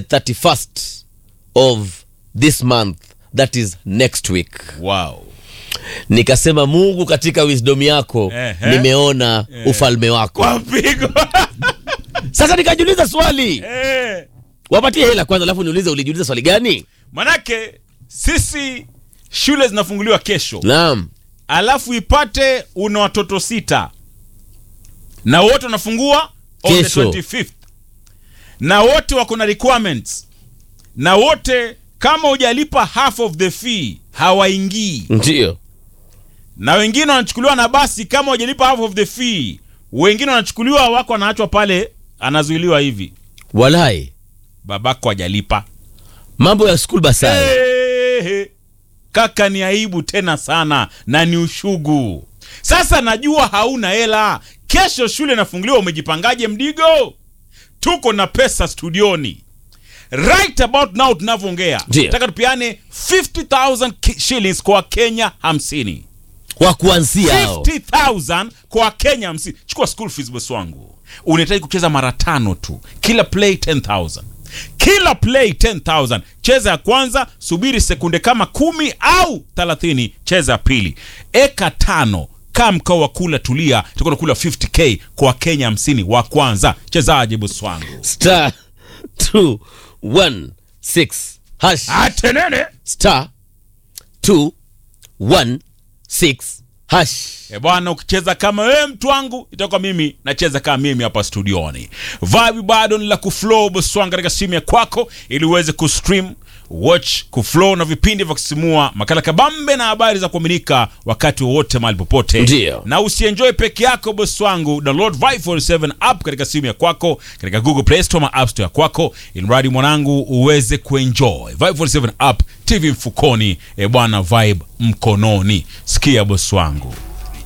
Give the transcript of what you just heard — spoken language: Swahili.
31st of this month that is next week wow. nikasema mungu katika wisdom yako Ehe. nimeona ufalme wako kwa mpigo sasa nikajiuliza swali Eh. wapatie hela kwanza alafu niulize ulijiuliza swali gani manake sisi shule zinafunguliwa kesho naam alafu ipate una watoto sita na wote wanafungua on the Kesho. 25th na wote wako na requirements na wote kama hujalipa half of the fee hawaingii ndio na wengine wanachukuliwa na basi kama hujalipa half of the fee wengine wanachukuliwa wako wanaachwa pale anazuiliwa hivi walai babako hajalipa mambo ya school basari Ehe. kaka ni aibu tena sana na ni ushugu sasa najua hauna hela kesho shule inafunguliwa umejipangaje mdigo tuko na pesa studioni right about now tunavyoongea Ndio. nataka tupiane 50000 ki- shillings kwa kenya 50 wa kuanzia hao 50000 kwa kenya 50 chukua school fees bosi wangu unahitaji kucheza mara tano tu kila play 10000 kila play 10000 cheza ya kwanza subiri sekunde kama kumi au 30 cheza ya pili eka tano kaa mkao wa kula tulia utakuwa kula 50k kwa kenya 50 wa kwanza chezaje bosi wangu star 216 hash atenene star 216 hash E bwana, ukicheza kama wewe mtu wangu, itakuwa mimi nacheza kama mimi hapa studioni. Vibe bado ni la kuflow boswanga katika simu ya kwako, ili uweze kustream watch kuflow na vipindi vya kusisimua, makala kabambe na habari za kuaminika wakati wowote mahali popote. Ndio. Na usienjoy peke yako boss wangu, download Vibe 47 app katika simu ya kwako, katika Google Play Store ama App Store ya kwako, ili mradi mwanangu uweze kuenjoy Vibe 47 app, TV mfukoni, e bwana, vibe mkononi. Sikia boss wangu